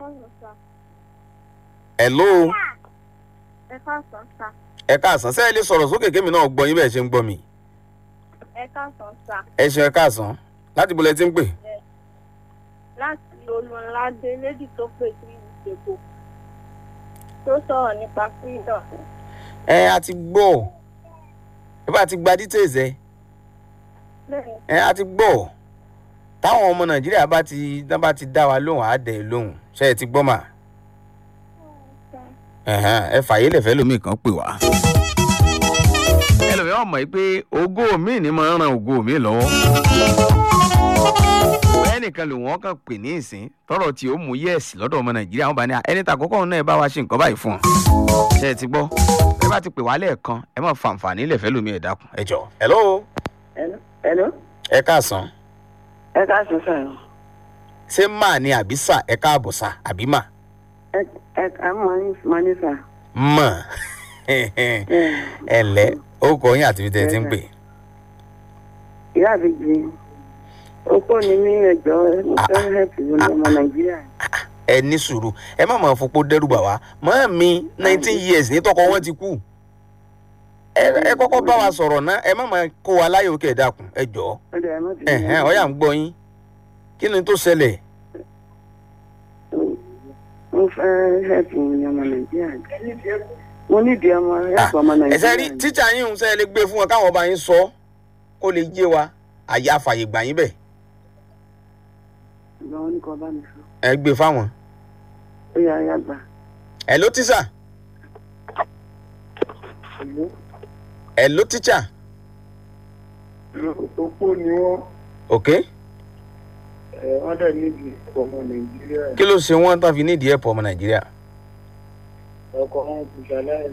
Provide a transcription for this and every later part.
káàsán sá. hello ẹ káàsán sá. ẹ káàsán sẹ́yìn lè sọ̀rọ̀ sókè kémi náà gbọ́ yín bẹ́ẹ̀ ṣe ń gbọ́ mi ẹ káàsán sá. ẹ ṣe ẹ káàsán láti bolẹ̀ tí ń pè láti olùládé lédì tó pè sí ìṣègùn tó sọ̀rọ̀ nípa freedom. ẹ a ti gbọ́ ẹ bá ti gba details ẹ bẹ́ẹ̀ ẹ a ti gbọ́ táwọn ọmọ nàìjíríà bá ti tán bá ti dá wa lóhùn á dẹ̀ lóhùn ṣe é ti gbọ́ mà ẹ̀hẹ́n, ẹ fàyè lẹ̀fẹ́ lómi kan pè wá. ẹlòmíràn mọ̀ pé ògo mi ni máa ń ran ògo mi lọ́wọ́. bẹ́ẹ̀ nìkan ló wọ́n kàn pè ní ìsín tọrọ tí ó mú yẹ́ẹ̀sì lọ́dọ̀ ọmọ nàìjíríà wọn bá ní ẹni tà kọ́kọ́ náà ẹ bá wa ṣe nǹkan báyìí fún ọ. ṣe é ti gbọ́ ẹ bá ti pè wá lẹ́ẹ̀kan ẹ má fa àǹfààní lẹ̀fẹ́ lómi ẹ̀ dákun ẹ jọ. hello Hello. Hello. ẹ káàsán Ẹ káàsán sọ̀rọ̀. ṣé máà ni àbí sà ẹ káàbọ̀ sà àbí mà Ẹ ẹ ká mọ ní mọ ní sà. mọ̀ ẹ ǹlẹ́ ó kọ yín àti ibi tẹ́ ẹ ti ń pè. Ìyá àbíjì. Opó ni mí ẹjọ́ mo fẹ́ hẹ́pì lórí ọmọ Nàìjíríà. ẹ ní sùúrù ẹ má máa fopó dẹ́rù bà wá mọ́ mi nineteen years ní tọkọ wọn ti kú ẹ ẹ kọ́kọ́ bá wa sọ̀rọ̀ ná ẹ má máa kó wa láyò kẹ́ ẹ dákun ẹ jọ̀ọ́ Ó dẹ̀ ẹ má ti ẹ̀hẹ́n ọ̀yà ń gbọ́ yín kí ni tó ṣẹlẹ̀ Mo fẹ́ hẹ́pì lórí ọmọ Nàìjíríà. Mo nídìí ọmọ hẹ́pì ọmọ ẹ ṣe rí Nàìjíríà. tíṣà yín ń sẹ́ lè gbé fún wọn káwọn ọba yín sọ kó lè yé wa àyà àfàyè gbà yín bẹ̀ Ìgbà wọn ní kò bá mi sọ. ẹ gbé fáwọn Ó yà á yà gbà. ẹ ló tíṣà Ìlú. ẹ ló tíṣà opó ni wọ́n ok ẹ̀ wọ́n dẹ̀ níbi ọmọ nàìjíríà kí ló ṣe wọ́n tán fi nídìí ẹ̀pọ̀ ọmọ nàìjíríà ọkọ̀ wọn kò ṣàlàyé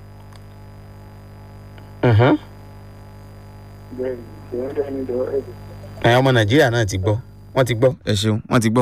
Mhm. bẹ́ẹ̀ ni wọ́n dẹ̀ níbi ọ̀rẹ́ ẹ ọmọ nàìjíríà náà ti gbọ́ wọ́n ti gbọ́. ẹ ṣeun wọ́n ti gbọ́.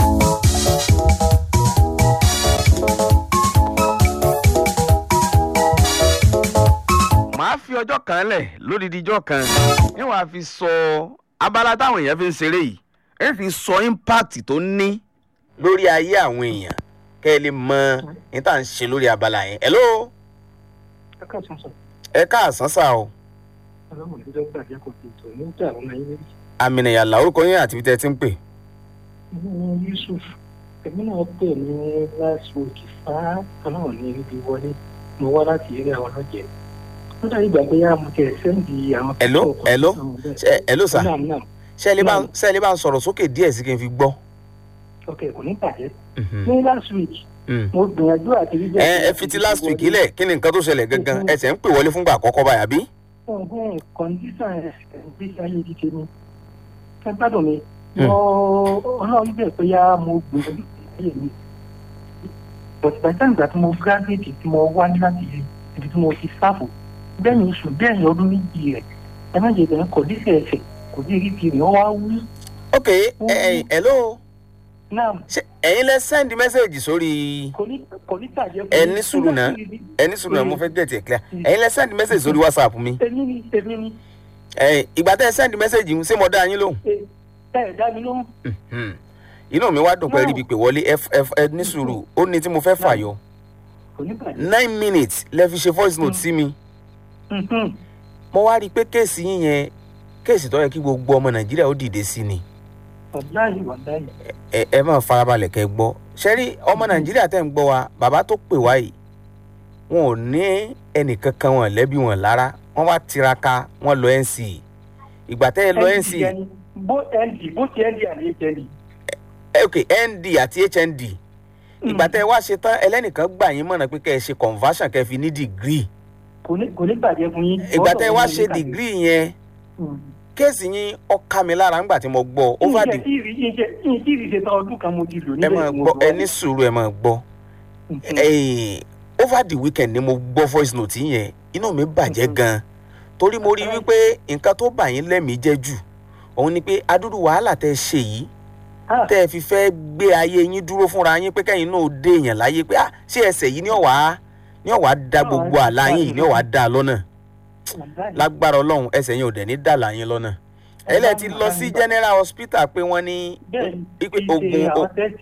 màá fi ọjọ́ kan lẹ̀ lódìdí ijọ́ kan ní wàá fi sọ abala táwọn èèyàn fi ń ṣeré yìí ẹ fi sọ impact tó ní lórí ayé àwọn èèyàn kẹ́ ẹ lè mọ ní tá à ń ṣe lórí abala yẹn. hello ẹ káàsán sọ ẹ káàsán sá o ọlọ́run ló dọ́gba àjẹ́ kò tí ì tó ní ìjà àwọn ọmọ yín méjì. àmìnìyàlá orúkọ yín àti ibi tẹ́ ẹ ti ń pè. ní yusuf èmi náà pè ní last week fá ọlọ́run ní ibi wọlé mo wá láti eré àwọn ọlọ́jẹ̀ ó dàbí ìgbà pé yá mo tẹ̀ sẹ́ǹdì àwọn. Hello? picture kan Hello? sáwọn bẹ́ẹ̀. Ṣé- hello sir. Naam, naam. ṣé ẹ lè bá ṣé ẹ lè bá ń sọ̀rọ̀ sókè díẹ̀ sí kí n fi gbọ́. ok kò ní bàjẹ́ Mhm. ní last week Mm. mo gbìyànjú àti rí ẹ ẹ fi ti last week ilẹ̀ kí ni nǹkan tó ṣẹlẹ̀ gangan ẹ ṣẹ̀ ń pè wọlé fúngbà àkọ́kọ́ báyà bí. ọ̀hún kọ́ndíṣàn ìgbésí ayé ti tèmi ẹ gbádùn mi Hmm. mo ọlọ́run bẹ̀ pé yá mo gbìyànjú ayé mi but by the time that mo graduate tí mo wá ní láti ibi tí mo ti sáfù bẹ́ẹ̀ni oṣù bẹ́ẹ̀ni ọdún méjì rẹ̀ ẹ má jẹ́ bẹ́ẹ̀ kọ́ndíṣàn ẹ̀sẹ̀ kò sí rí tirẹ̀ ọ wá wú ok ẹ ẹ hello náà ṣé ẹ̀yin lẹ send message sórí kò ní kò ní tàjẹ́ ẹ ní sùúrù náà ẹ ní sùúrù náà mo fẹ́ get it clear ẹ̀yin lẹ send message sórí whatsapp mi èmi ni èmi ni ẹ ìgbà tẹ́ ẹ send message yìí ṣé mo dá yín lóhùn. ẹ ẹ dá mi lóhùn Mhm. inú mi wá dùn pé No. ríbi pé wọlé ẹ ẹ ẹ ní sùúrù ó ní tí mo fẹ́ fàyọ kò ní bàjẹ́ nine minutes lẹ fi ṣe voice note sí mi. Mhm. mo wá rí i pé kéèsì yín yẹn kéèsì tó yẹ kí gbogbo ọmọ nàìjíríà ó dìde sí ni wàláyé wàláyé ẹ ẹ máa farabalẹ̀ kẹ́ ẹ gbọ́ ṣẹ́rí ọmọ nàìjíríà tẹ̀ ń gbọ́ wa bàbá tó pè wá yìí wọn ò ní ẹnìkankan wọn lẹ́bi wọn lára wọ́n wá tiraka wọ́n lọ nc ìgbà tẹ́ ẹ lọ nc ND bó nd bó ti nd àti hnd. eh, ok nd àti hnd ìgbà tẹ́ ẹ wá ṣe tán ẹlẹ́nìkan gbà yín mọ̀nà pé kẹ́ ẹ ṣe conversion kẹ́ ẹ fi ní degree kò ní kò ní bàjẹ́ fún yín. ìgbà tẹ́ ẹ wá ṣe degree yẹn kéèsì yín ó ká mi lára ńgbà tí mo gbọ́ over the ìṣe ìṣe ìṣe tán ọdún kan mo ti lò ẹ máa gbọ́ ẹ ní sùúrù ẹ máa gbọ́ Eh, over the weekend ni mo gbọ́ voice note yẹn inú mi bàjẹ́ Mhm. gan torí mo rí wípé nǹkan tó bà yín lẹ́mìí jẹ́ jù òun ni pé adúrú wàhálà tẹ́ ẹ ṣe yìí tẹ́ ẹ fi fẹ́ gbé ayé yín dúró fúnra yín pé kẹ́yìn náà dé èèyàn láyé pé ah ṣé ẹsẹ̀ yìí ní ọ̀wá ní ọ̀wá da gbogbo àlá yín yìí ní ọ̀wá da lọ́nà lágbára ọlọ́run ẹsẹ̀ yín ò dẹ̀ ní dàlà yín lọ́nà ẹlẹ́ ti lọ sí general hospital pé wọ́n ní bẹ́ẹ̀ wípé oògùn àwọn tẹ́sí